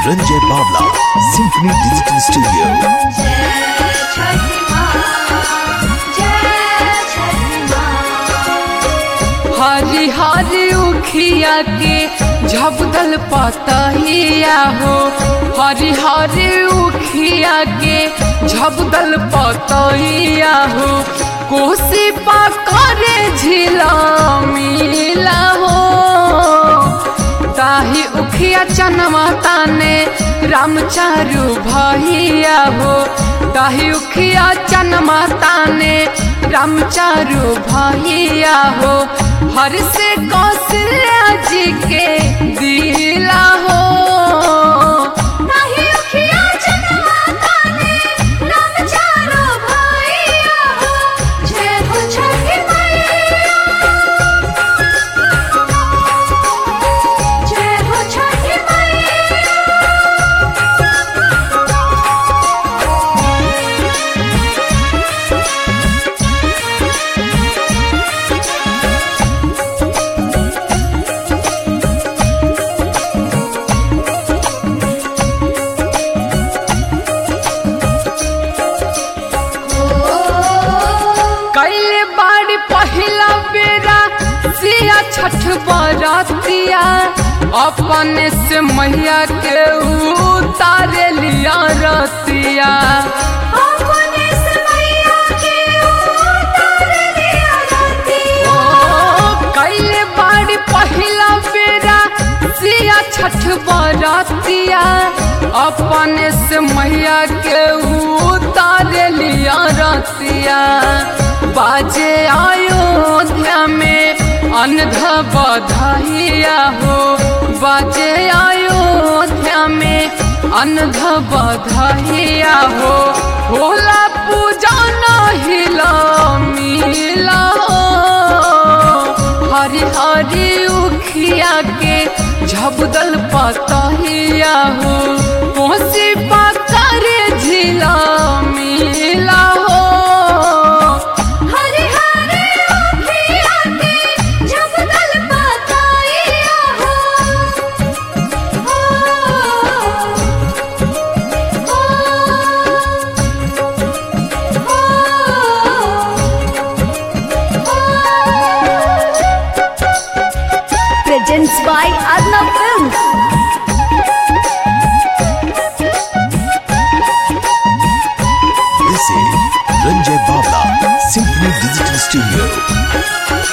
Ranjay Bavla, Symphony Digital Studio. जय छठी माँ जय छठी माँ हरी हरी उखिया के झबदल पतहिया हो हरी हरी उखिया के झबदल पतहिया हो कोसी पकड़े झिला मिला हो ताही उखिया चनवा ताने रामचारू भैया हो ताही उखिया चनमा ताने रामचारू भैया हो हर से कौशल्या जी के दिला हो नाही उखिया जनवा ताने राम चारो भैया हो जय हो छठी मैया जय हो छठी मैया कैले बाड़ी पहिला बेरा सिया छठ बरतिया अपने से मैया के उतारे लिया रतिया अपने से मैया के उतार लिया रतिया ओ कैले बाड़ी पहिला बेरा सिया छठ बरतिया अपने से मैया के उतारे लिया रतिया बाजे अयोध्या में अनध बधाइया हो बाजे अयोध्या में अनध बधाइया हो होला पूजा हिला मिला हो हरी हरी उखिया के झबदल पतहिया हो कोसी पाकर झिला मिला हो हरे हरे उखिया के जबदल पताइया हो presents by Arnav Films. This is Ranjay Bavla, Symphony Digital Studio.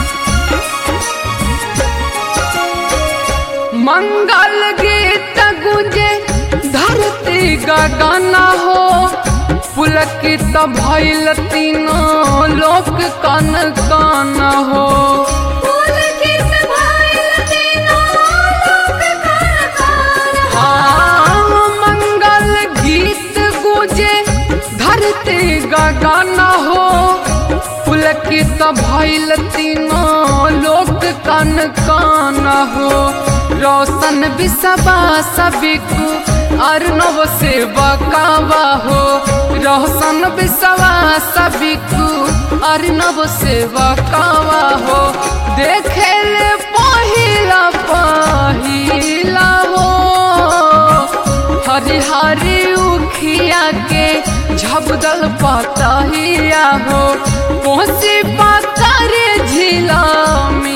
मंगल गीत गुंजे धरती गगन हो पुलकित भइल तीनों लोक कन कन हो फूल किस भाइल तीनों लोक खान खान हाँ, मंगल गीत गुजे धरती गगन हो पुलकित भइल तीनों लोक कन कन हो रोशन बिसबा सबिकु अर्णव से बकावा हो रोशन बिसवा सबिकु अर्णव से बकावा हो देखे ले पहिला पहिला हो हरी हरी उखिया के झबदल पतहिया हो कोसी पाकर झिला में